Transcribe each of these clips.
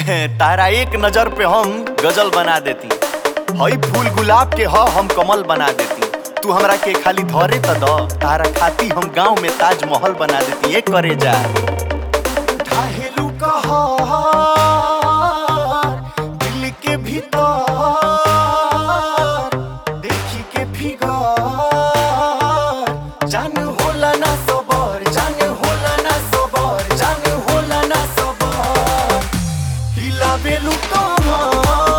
तारा एक नजर पे हम गजल बना देती हई फूल गुलाब के ह हम कमल बना देती तू हमरा के खाली धरे त द तारा खाती हम गांव में ताजमहल बना देती एक करे जा ढाहेलू कहर दिल के भीतर देखी के फिगर जान होला ना सबर जान होला ना सबर जान होला ना सबर हिलाबेलु कमर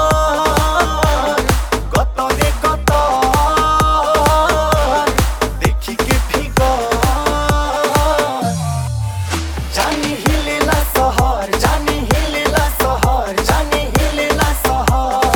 गतरे गतर देखी के फिगर जानी हिलेला सहर जानी हिलेला सहर जानी हिलेला सहर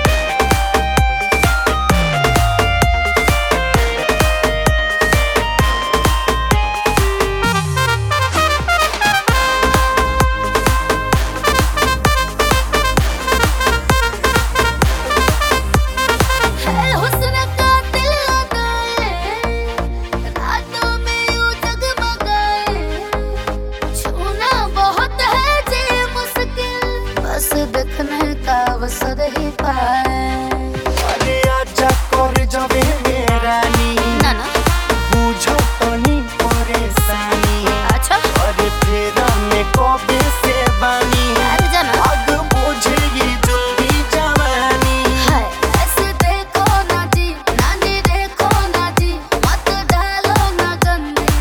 है हुस्न का दिल लगाए रातों में यूं जगमगाए छूना बहुत है जी मुश्किल बस देखने का अवसर ही पाए अरे आजा कर जबे मेरानी ना ना बुझो तनी परेशानी अच्छा अरे फेरा में कबे से बानी अरे जाना आग बुझेगी जल्दी जवानी है ऐसे देखो ना जी ना जी देखो ना जी मत डालो ना गंदी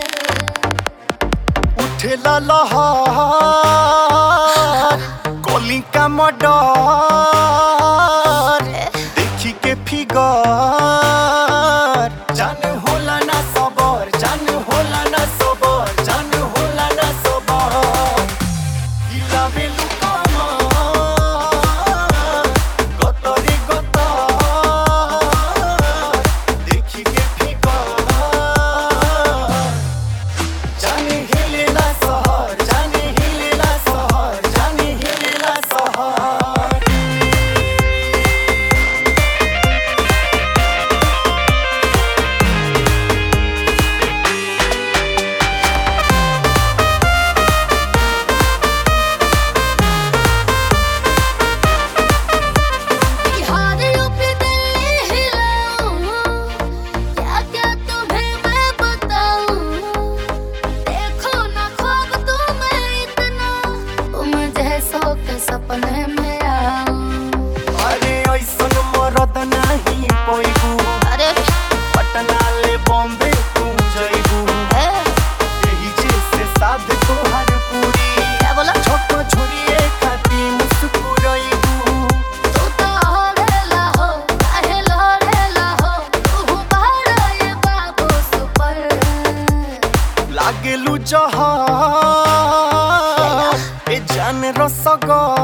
नजर उठेला लहर कली का मडर देखी के फिगर जान होला ना सबर जान होला ना सबर जान होला ना सबर हिलाबेलु कमर गतरे गतर देखी के फिगर जाने हिलेला सहर जाने हिलेला सहर जाने हिलेला सहर बिहार यूपी दिल्ली हिलाऊं क्या क्या तुम्हें मैं बताऊं देखो ना ख्वाब तुम्हें इतना तुम जैसों के सपने में आऊं अरे ऐसन मरद नाही पैबू अरे पटना ले बॉम्बे तू जैबू ए, यही जैसे साध तोहर पूरी क्या बोला छोट छोरिए खाती मुस्कुराइबू तू तो हरेला हो काहे लहरेला हो तू बड़ा ये बाबू सुपर लागेलु जहर ए जान रसगर